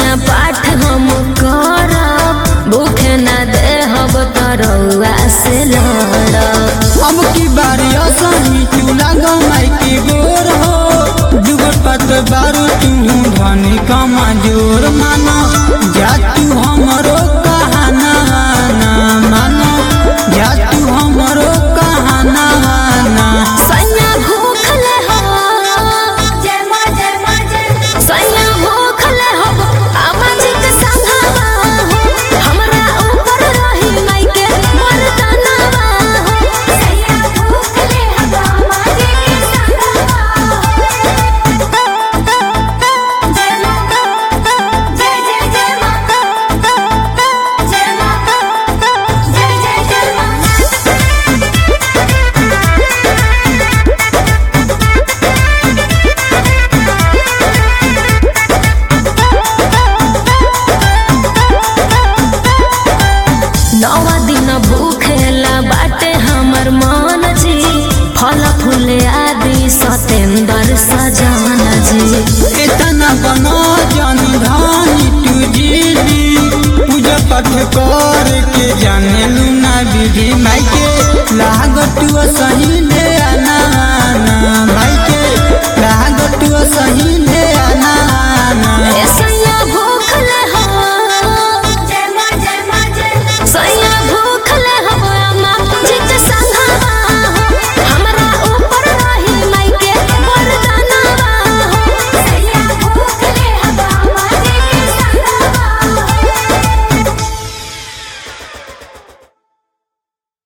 सैया पाठ हम करब भूखे ना देहब तरौआ से लड़ब अब की बारी असही तू लागो माई के गोर हो जुगत पत बारू तू धनी कमा जोर मानो जा तू हमरो कहाना ना मानो जा तू हमरो कहाना ना सैया भूखले हो जय मां जय मां जय सैया भूखले हो अमाजी के संघवा हो हमरा ऊपर रही माई के मर्दानवा हो सैया भूखले हवा माजे के संगवा जय मां जय जय जय मां जय मां जय जय जय मां नवा दिन भूखेला बाटे हमर मन जी फल फूल आदि सतेंद्र सजान जी इतना बनो जन धानी तू जीदी पूजा पाठ कर के जाने लूना विधि माई के लागत सही ले